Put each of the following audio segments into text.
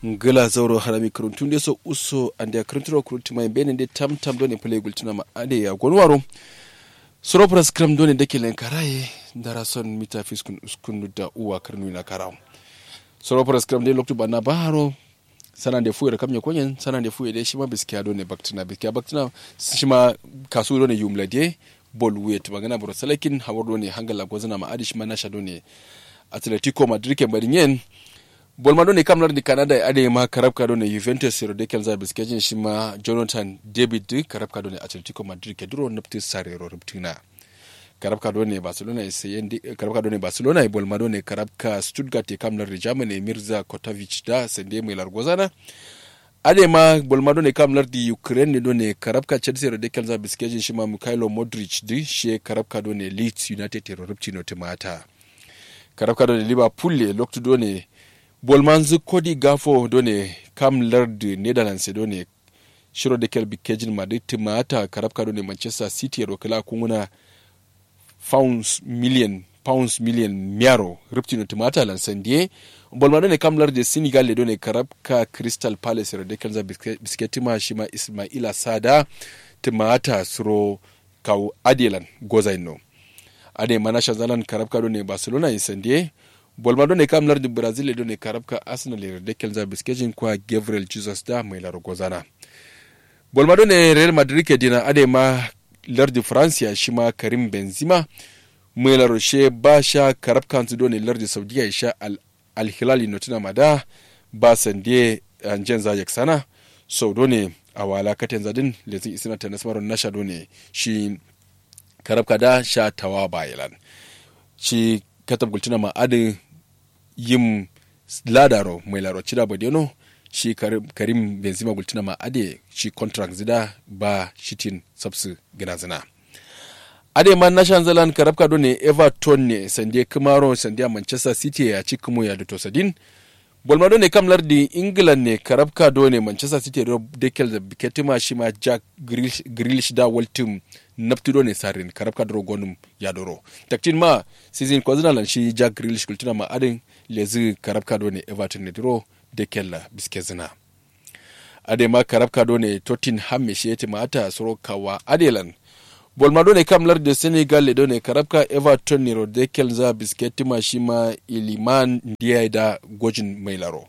ngala zauro harami kuruntu nde so uso ande a kurunturo kuruntu mai bene nde tam tam done play gultuna ma ade ya gonwaro soro pras kram done deke len karaye dara son mita fiskun uskun da uwa karnu na karaw soro pras kram de loktu bana baharo sana de fuye kamnya konyen sana de fuye de shima biskiya done baktina biskiya baktina shima kasu done yumla de bol wet magana bro salakin hawar done hangala gozana ma adi shima nasha done atletico madrid ke bari nyen bolma ɗo ne kam lardi canada e ade ma karabka ɗo ne juventus sero de kelza biskejin shima jonathan david karabka ɗo ne atletico madrid ke duro nafti sarero rubtina karabka ɗo ne barcelona e seyendi karabka ɗo ne barcelona e bolma ɗo ne karabka stuttgart e kam lardi germany e mirza kotavic da sende mai largozana ade ma bolma ɗo ne kam lardi ukraine ɗo ne karabka chelsea ro de kelza biskejin shima mikhailo modric di she karabka ɗo ne leeds united e ro rubtino timata karabka ɗo ne liverpool e loktu ɗo ne bolmanzu kodi gafo done kam lardi netherlands done shiro da kelbi kejin madrid timata karabka done manchester city ro kala kunguna pounds million pounds million miaro riptino timata lan sandie bolma done kam lardi senegal le done karabka crystal palace ro de kelza bisketima shima ismaila sada timata suro kaw adelan gozaino ade manasha zalan karabka done barcelona in sandie bolma ɗo ne kam lardi brazil e ɗo ne karabka arsenal e de kelza biskejin kwa gabriel jesus da mai laro gozana bolma ɗo ne real madrid ke dina ade ma lardi francia shima karim benzima mai laro she ba sha karabka su ɗo ne lardi saudiya sha al hilali notina mada ba sande anjen zayek sana sau ɗo ne a wala katen zadin lezin isina ta nasmaron nasha ɗo ne shi karabka da sha tawa bayalan shi katab gultina ma adin yim ladaro mai laro cida badeno shi karim benzema gultina ma ade shi contract zida ba shitin sabsu gina zina ade man nashan zalan karabka do ne everton ne sande kamaro sande manchester city ya ci kuma ya da sadin bolma do ne kam lardi england ne karabka do ne manchester city do dekel da biketima shi ma jack grealish da waltim naftudo ne sarin karabka doro gonum yadoro taktin ma season kwazina lan shi jack grealish kultuna ma adin lezi karabka do ne everton ne doro de kella biskezina ade ma karabka do ne tottenham me shete ma ata soro kawa adelan bolma do ne kam larde senegal le do ne karabka everton ne ro de kelza bisketi ma shi ma iliman ndiya da gojin mai laro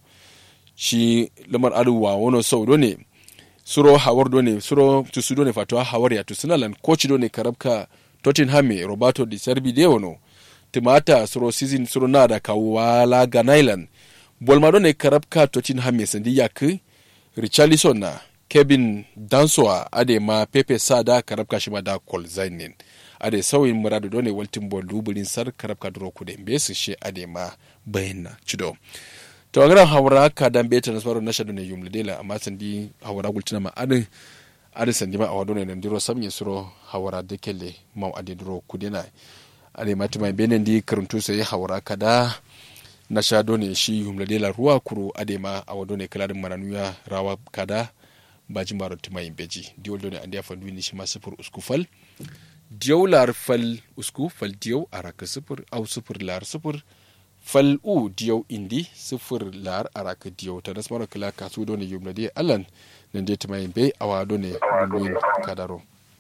shi lamar aduwa wono sau do ne suro hawar do ne suro tusu do ne fatuwa hawar ya tusuna lan coach do ne karabka tottenham me roberto di serbi de wono timata suro season suro na da kawala ganailan bolma do ne karabka tottenham me sandi yak richarlison na kevin dansoa ade ma pepe sada karabka shima da kol zainin ade sauyin muradu do ne waltin bol dubulin sar karabka duro kude mbesu she ade ma bayanna chido to agran hawra ka dan beta na swaro nasha do ne yumle dela amma sandi hawra gultina ma ade ade sandi ma awado ne ndiro samye suro hawra de kelle maw ade duro kudena ade mati mai benen di karuntu sai hawra kada nasha do ne shi yumle dela ruwa kuru ade ma awado ne kala maranuya rawa kada bajin baro tima beji diwol do ne ande afa duini shi ma sifur usku fal diyaw lar fal usku fal diyaw araka sifur au sifur lar sifur fal u diyaw indi sifir lar araka diyaw ta nasmaro kala kasu do ne yumna de alan nan de tamayin be awa do ne buluin kadaro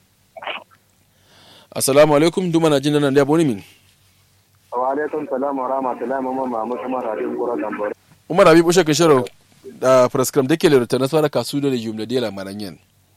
assalamu alaikum duma na jin nan da boni min wa alaikum salam wa rahmatullahi wa mahmud umar habib kura gambore umar habib ushe ka sharo da prescribe de kele ta nasmaro kasu do ne yumna de la mananyen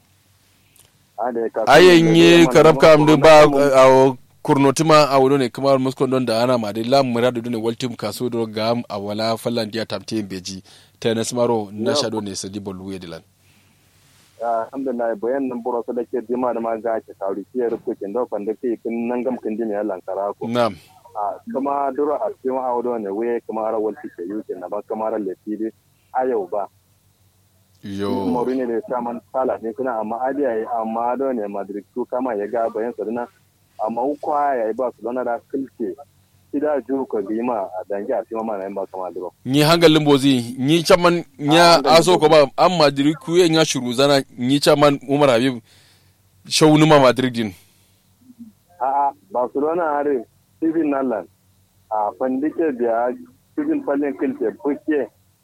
ayen yi karabka amdu ba a kurnotima a wuri ne kamar muskon don da ana ma dai lam muradu ne waltim kaso do gam a wala fallan dia tamte beji ta na smaro na shado ne sadi bolu ya dilan alhamdulillah bayan nan buro so dake dima da ma ga ke kauri ki ya rubuce kin do fanda ke kin nan gam kin dimi Allah kara ko na'am kuma duro a cikin awdo ne we kuma ra walti ke yuke na ba kamar lefi ayau ba yo Mourinho ne saman sala ne kuna amma adiya amma do ne Madrid su kama ya ga bayan sadana amma ukwa ya yi ba su lona da kilke ida ju ko gima a dangi a tima mana ba kama duro ni hangalin bozi ni chaman nya aso ko ba an madrid ku nya shuru zana ni chaman umar habib shawnu ma madrid din a a barcelona are steven nalan a fandike da steven fallen kilke buke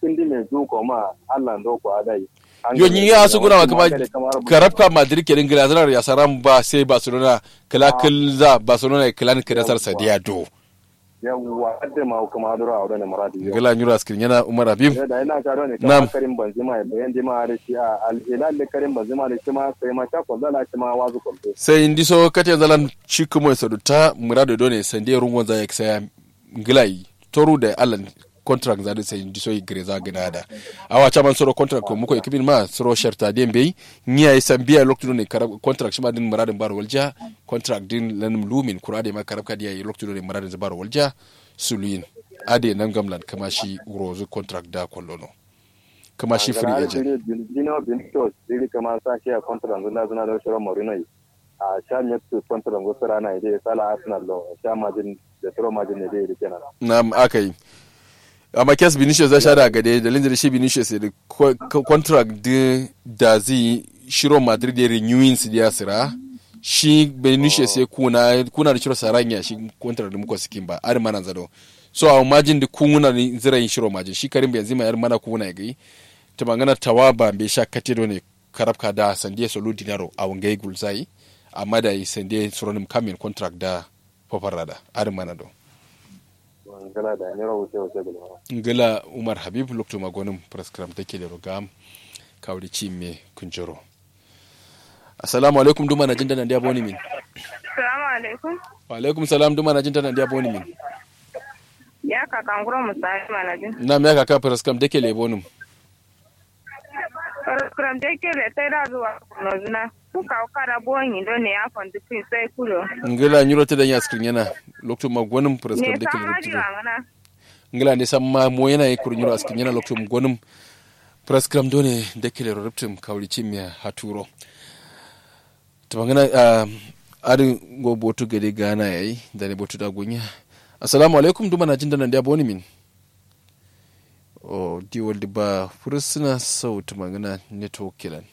kindi mai zuko ma Allah ndo ko adai yo ni ya su guna kama karabka madrid ke ingila zanar ya saram ba sai barcelona kala kilza barcelona kala ni kadasar sadiya do yawwa adda ma kuma adura a wadanda maradi ingila nyura skin yana umar habib da ina ka ne Nam. kama karim benzema ya bayan dima da shi a al-hilal da karim benzema da shi ma sai ma ta kwalla shi ma wazu kwallo sai indi so kate zalan chikumo saduta murado done sande rungon za ya kisa ingila yi toru da allan contract za da sai indi so igre za gina da awa chaman soro contract ko muko ekibin ma soro sharta den be niya yi sambiya lokto ne karab contract shima din muradin baro walja contract din lan lumin kurade ma karab kadiya yi lokto ne muradin baro walja suluyin ade nan gamlan kama shi urozu contract da kollono kama shi free agent Dino Benito dili kama sa shi a kontra ngunda zuna da shiro Mourinho yi. a sha ne su kontra ngusa rana ide sala Arsenal lo sha majin da shiro majin ne dai kenan na aka yi amma kes Vinicius zai sha da gade da linda shi Vinicius da ko- ko- contract din da zai shiro Madrid da renewing su ya sira shi Vinicius ya kuna kuna da shiro saranya shi contract da muka sikin ba ar mana zado so a majin da kuna ni zira yin shiro majin shi Karim Benzema yar mana kuna ya gai ta magana tawaba bai sha kate ne karabka da sandiya solo dinaro a wangai gulzai amma da yi sandiya suronim kamin contract da fofarada ar mana do ngala da ne rawo sai sai gulma ngila umar habib lokto magonin prescram take da rogam kawri ci me kunjoro assalamu alaikum duma na jinda nan dia boni min Salamu alaikum. wa alaikum salam duma na jinda nan dia boni min Ya kakan guro musali manajin. na me ka ka prescram take le bonum Kuram da ke da sai da zuwa nozuna. Kuka kara bonyi don ne ya fondi fin sai kulo. ngila nyuro te da nya screen yana lokto magonin Ne prescram take san le haji rogam wa ngana. ngila ne samma mo yana yi kur nyuro screen yana lokto magonin prescram done dake le rogam kawri ci me haturo to bangana adin go botu gade gana yayi da ne botu da gunya assalamu alaikum duma na jinda nan dia boni min o di waldi ba fursuna sautu magana network kilan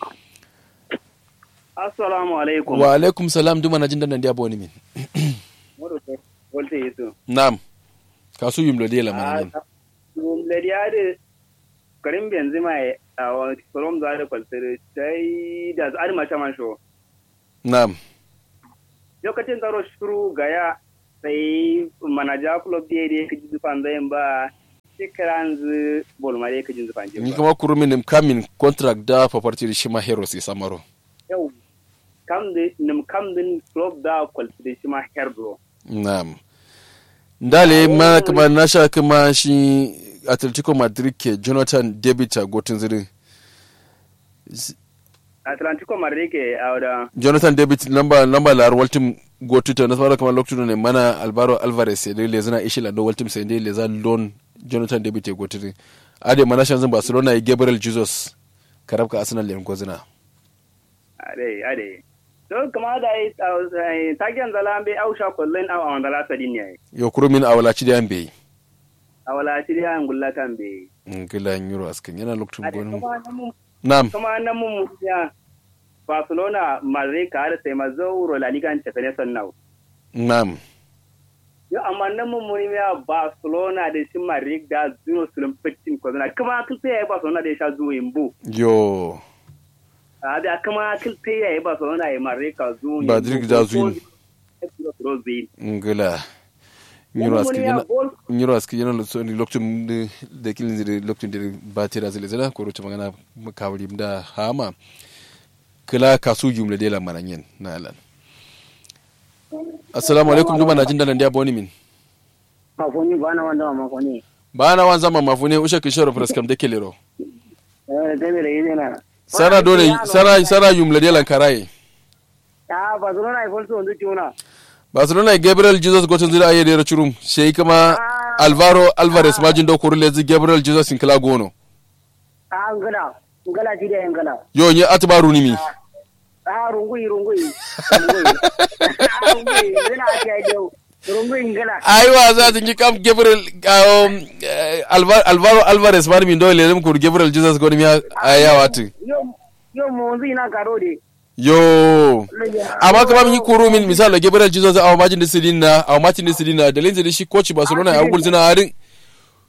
Assalamu alaikum. wa alaikum salam duma na jinda nan dia boni min Modu ko wolte yesu. nam kasu yumlo de la manin Dum le diade karim benzema e a kolom da da kwaltere tai da ar ma chaman sho. nam Lokacin tsaro shuru gaya sai manaja club da ya kaji zufan zai ba shekaran zu bolmare kaji zufan ni je. kama kurumin nim kamin contract da paparti shi ma heroes ya samaro Yau kam da nim kam din club da kwaltere shi ma herdo. nam ndale ma kama nasha kama shi atletico madrid ke jonathan david a gotin zirin Atlantico Marrike a wada jonathan david lamba lamba lar waltim gotuta na fara kamar lokacin ne mana albaro alvarez sai dai lezana ishi lando waltim sai dai leza lon jonathan david ya gotuta ade mana shan zan barcelona ya gabriel jesus karabka arsenal yan gozina ade ade. To kama da yi tagiyan zalambe ausha kullun a wanda la sadin ne. yo kurumin awalaci da yan bai a wala shirya an gullatan be ngila euro askan yana lokacin ade gonu kuma nan mun nam kuma nan mun ya Barcelona Madrid ka har sai mazauro La Liga ta fene sannan nam yo amma nan mun mun ya Barcelona da shi Madrid da zuwa sulum fitin ko zana kuma kilta ya Barcelona da ya sha zuwa imbu yo a da kuma kilta ya Barcelona ya Madrid ka zuwa Madrid da zuwa Imbu. ngila euro askan yana euro askan yana lokacin da- da kilin da lokacin da ba ta da zile zila ko roce magana kawari da hama kila kasu jumla de la maranyen na alan assalamu alaikum duma na jin dalan dia boni min mafoni bana wanda mafoni ba na wan zama mafune usha kishoro praskam de kelero eh dai da yene na sara dole sara sara jumla de lan karaye ya barcelona ai folso ndu tuna barcelona gabriel jesus gotin zira ayi da churum shei kama alvaro alvarez majin do kurule zi gabriel jesus in kala gono a ngala ngala ti da ngala yo nye atbaru ni mi a rungui rungui rungui a rungui ngala ti ai deu rungui ngala aiwa za ta yi kam gabriel um, eh, Alva- alvaro alvarez mani min dole lem kur gabriel jesus goni mi aya watu yo yo mo nzi na karode yo amma kama min yi kuru min misali gabriel jesus a majin da sidin na a majin da sidin na dalilin da shi coach barcelona ya gul suna harin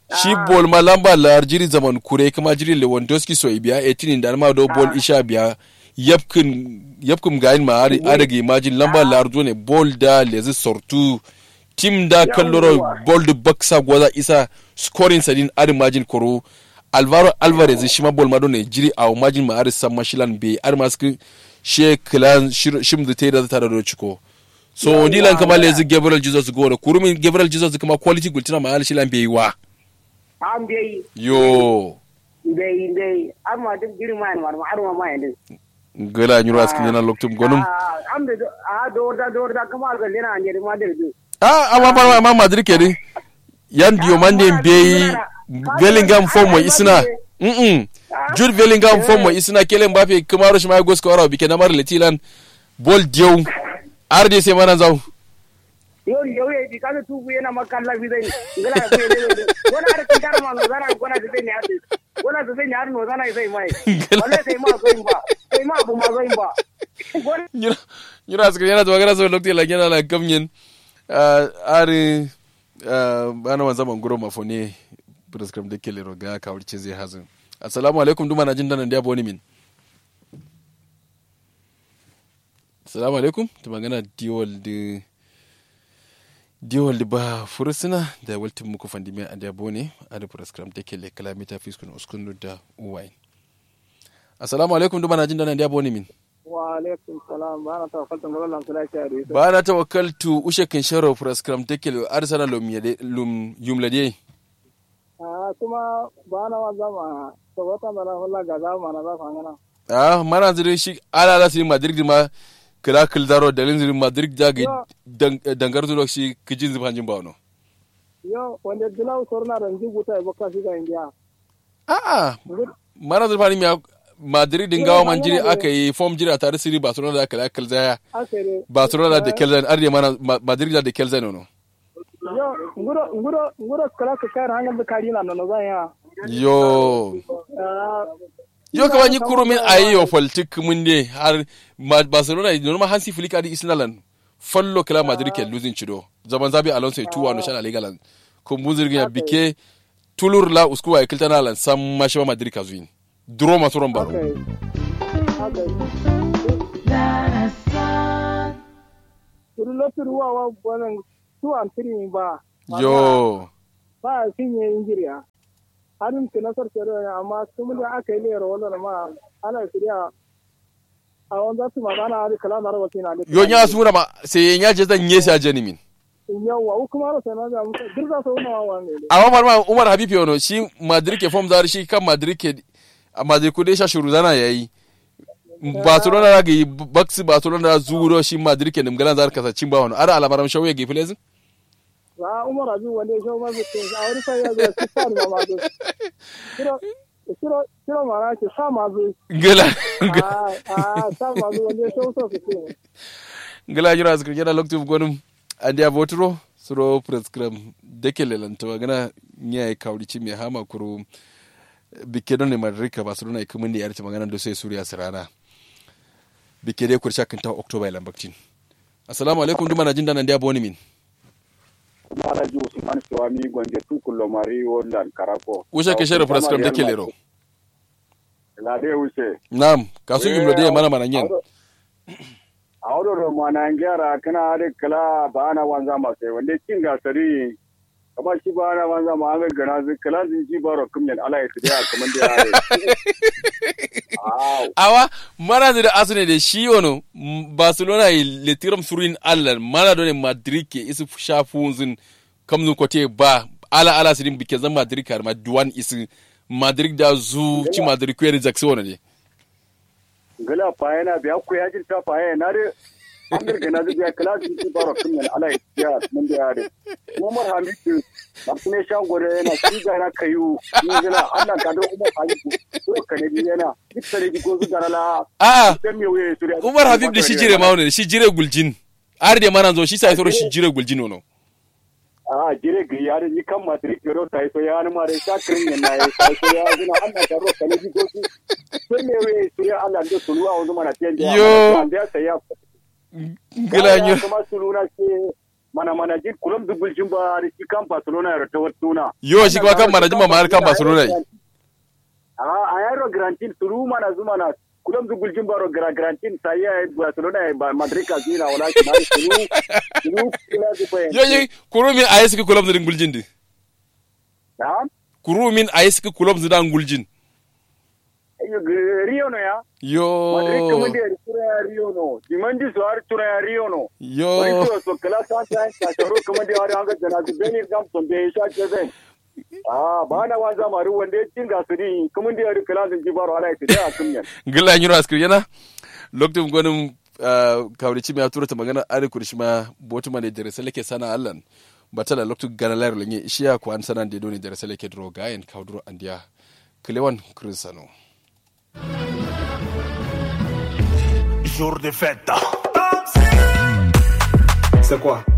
shi bol ma lamba lar jiri zaman kure kuma jiri lewandowski so biya 18 da ma do bol isha biya yapkin yapkin gayin ma ari adagi imagine lamba lar ne bol da lezi sortu tim da kalloro bol da baksa gwaza isa scoring sadin ari imagine koro alvaro alvarez shi ma bol ma do ne jiri a imagine ma ari samma shilan be ari maski she klan shim da te da ta da ciko so dilan kama lezi gabriel jesus gore kurumin gabriel jesus kuma quality gultina ma ari shilan be wa an bai yo bai bai an ma duk girma ne ma har ma ma yanda gala nyuro askin yana loktum gonum an da a dorda dorda kuma ga lena an jeri ma da du ah amma ma ma madrid ke din yan diyo mande be bellingham form mo isna mm mm jude bellingham form mo isna kelen mbappe kamaro shi ma gos ko arabi ke namar letilan bol diyo arde se mana zaw yo yo ye di kaza tubu yana makalla bi dai ngala ko ye le wala ar kin karma no zara ko na zai ne ati wala zai ne ar no zana sai mai wala sai ma ko imba sai ma bu ma zo imba nyura nyura askin yana to magana so lokti la yana la kamnyen ari bana wanza mangoro mafone prescribe de kele roga ka wurce zai hazin assalamu alaikum duma na jin danan da boni min assalamu alaikum to magana diwal de diwal ba furusuna da waltin muku fandimi a da bone a da prescribe de kele kalamita fiskun uskunu da uwain assalamu alaikum duma na jin danan da boni min wa alaikum salam ba na tawakkaltu ga Allah kula shi ari ba na tawakkaltu ushe kan sharo prescribe de kele arsana lum yade lum yumlade a kuma ba na wa zama to wata mana wallahi ga zama na za ka ngana ah mana zire shi ala ala si madrid ma kila kil daro dalin zire madrid da ga dangar zuwa shi kijin zuba jin bawo yo wanda dilaw sorna ran ji guta ba ka shi ga india a a mana zire fani mi madrid din gawa man jiri aka yi form jiri a tare siri barcelona da kila kil zaya akere barcelona da kelzan arde mana madrid da kelzan no yo nguro nguro nguro kala ka kai hangan da kari na no zan ya yo yo kama ni kuro min ayi yo politik mun ne har barcelona no ma hansi flick adi isnalan fallo kala madrid ke losing chido zaman zabi alonso ya tuwa no shala legalan ko muzirgin ya bike tulur la uskuwa ya kiltana lan sam mashi madrid ka zuin duro masu ron baro okay okay Turu lotur wa wa wannan two and three ba yo ba a cinye injiriya harin ki nasar ke da amma sun da aka yi lera wannan ma ana shirya a wanda su ma ana hari kala na rawa tina yo nya sura ma sai nya je zan yesi a jeni min yawa u kuma sai na ga musu dirza sau na wa ne amma farma umar habib yono shi madrid ke form zar shi kan madrid ke a madrid ku dai sha shuru zana yayi barcelona da ga baksi barcelona da zuro shi madrid ke nimgalan zar kasa cin ba wani ara alabaram shawo ya gefe lezin za umar abi wanda ya shawo mazu ke a wani sai ya zo su sa ma mazu kiro kiro kiro mara ke sa mazu gala a a sa mazu wanda ya shawo so su ke gala jira azkar jira loktu gonum andi avotro suro prescribe dekele lanto gana nya kawri ci me hama kuru bike don ne madrika barcelona ikumin ne yarci magana do sai suriya sirana bike dai kursha kan ta october lambaktin assalamu alaikum duma na jin danan da boni min Maraji Usman Swami Gwanje Tukulo Mari Wondan Karako. usha ke shere prescribe dekele ro Lade use. nam kasu yimlo de mana mana nyen Audo ro mana ngara kana ade kala bana wanza ma sai wanda kin gasari kama shi bana wanza ma an gana zai kala zin ji baro kumyan ala ya tiya kaman da yare. Aw. awa mana da asune da shi wono m- barcelona yi letiram surin allan mana do ne madrid ke isu shafunzin kamzun kote ba ala ala sirin bike zan madrid kar ma duwan isu madrid da zu ci madrid kwere jackson wono ne Gala fayana biya ku yajin ta fayana de an gana zai biya kala zin ji baro kumyan ala ya tiya kaman da yare. Umar Hamidu Martine Shangore yana shi gara kayu ni gana Allah ka do Umar Hamidu ko kanadi yana duk tare di gozu garala a dan me waye suriya umar habib da shi jire ma wono shi jire guljin ar de mana zo shi sai soro shi jire guljin wono a jire ga yare ni kan Madrid yoro sai so ya ni mare sa kirin ne na yi sai so ya gina Allah ka ro kanadi gozu dan me waye suriya Allah da tuluwa wanzu mana tiyan da Yo. da sai ya gila nyo kuma suluna ce mana mana jin kulam dubul jin ba da shi kan Barcelona ya rata watuna yo shi kuma kan manajin ma har kan Barcelona yi a a yaro grantin suru mana zuma na kulam dubul jin ba ro gra grantin sai ya Barcelona ya ba Madrid ka zina wala shi mari suru suru kila zu ko yo yi kurumin ayi suka kulam zidin guljin di ha kurumin ayi suka kulam zidan guljin Ayo, Rio no ya yo Madrid kuma da tura ya Rio no dimandi su har tura ya Rio no yo Wani to so kala san san ka sharo kuma da wani hanga jana su beni gam son be sha ke zai. Ah ba na wanza maru wanda ya cin gasuri kuma da yari kala sun ji baro ala ita da kun yan. gilla nyiro askir yana lokacin gwanin kawrici mai tura ta magana ari kurshi ma botu ma ne dare seleke sana allan batala lokacin gana layar lenye ishiya ko an sanan da doni dare seleke dro gayen kawdro andiya kilewan krinsano Jour de fête. C'est quoi